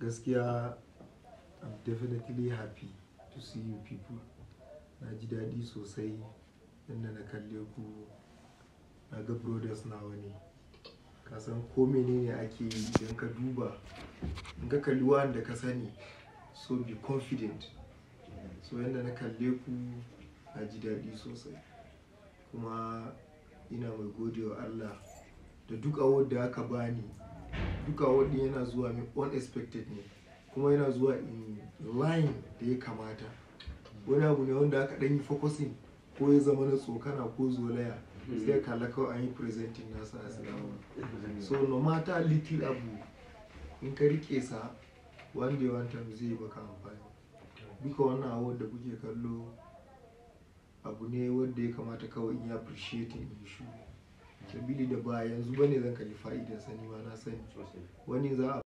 Gaskiya I'm definitely happy to see you people. Na ji daɗi sosai yanda na kalle ku. Na ga brothers nawa ne. Ka san ko mene ne ake yi idan ka duba, in ka kalli wa'anda ka sani so be confident. So yanda na kalle ku na ji daɗi sosai. Kuma ina mai gode wa Allah da duk award da aka bani. Duk award ɗin yana zuwa min unexpected ne kuma yana zuwa in line da ya kamata. Wani abu ne wanda aka ɗan yi focusing ko ya zama na tsokana ko zolaya sai ka kalla kawai an yi presenting nasa as drama. So no matter little abu in ka riƙe sa one day one time zai yi maka amfani. Duka wannan award da kuke kallo abu ne wanda ya kamata kawai in yi appreciating in yi shiru. Sabili da ba yanzu bane zan kalli fa'idar sa nima na sani. Wani za a.